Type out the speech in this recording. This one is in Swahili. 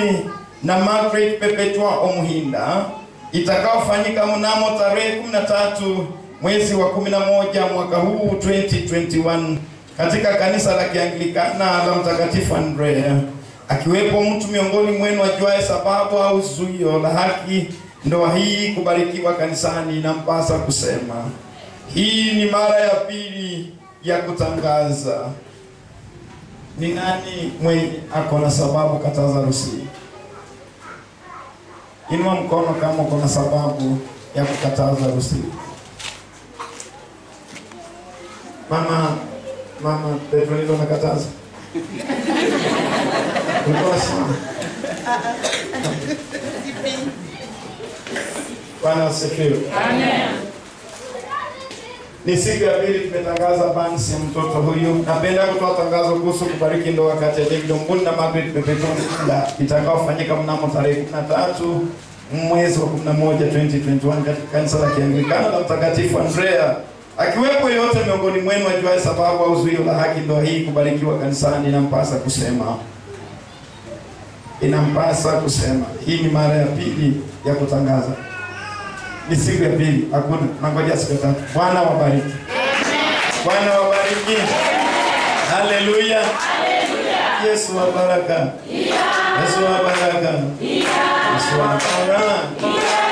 Betuni na Margaret Perpetua Omuhinda itakaofanyika mnamo tarehe 13 mwezi wa 11 mwaka huu 2021 katika kanisa la Kianglikana la Mtakatifu Andrea, akiwepo mtu miongoni mwenu ajuaye sababu au zuio la haki ndoa hii kubarikiwa kanisani, inampasa kusema hii ni mara ya pili ya kutangaza. Ni nani mwenye ako na sababu kataza harusi? Inua mkono kama uko na sababu ya kukataza harusi. Mama mama Petronila umekataza? Ulikuwa sawa? Bwana asifiwe. Ni siku ya pili tumetangaza bansi ya mtoto huyu. Napenda kutoa tangazo kuhusu kubariki ndoa kati ya David Ombuni na Margaret Pepetoni itakaofanyika mnamo tarehe 13 mwezi wa 11 2021 katika kanisa la Kianglikana la Mtakatifu Andrea. Akiwepo yote miongoni mwenu ajuaye sababu au zuio la haki ndoa hii kubarikiwa kanisani, inampasa kusema inampasa kusema. Hii ni mara ya pili ya kutangaza ni siku ya pili, hakuna nangoja siku ya tatu. Bwana wabariki, Bwana wabariki, haleluya. Yesu wa baraka, Yesu wa baraka, Yesu wa baraka.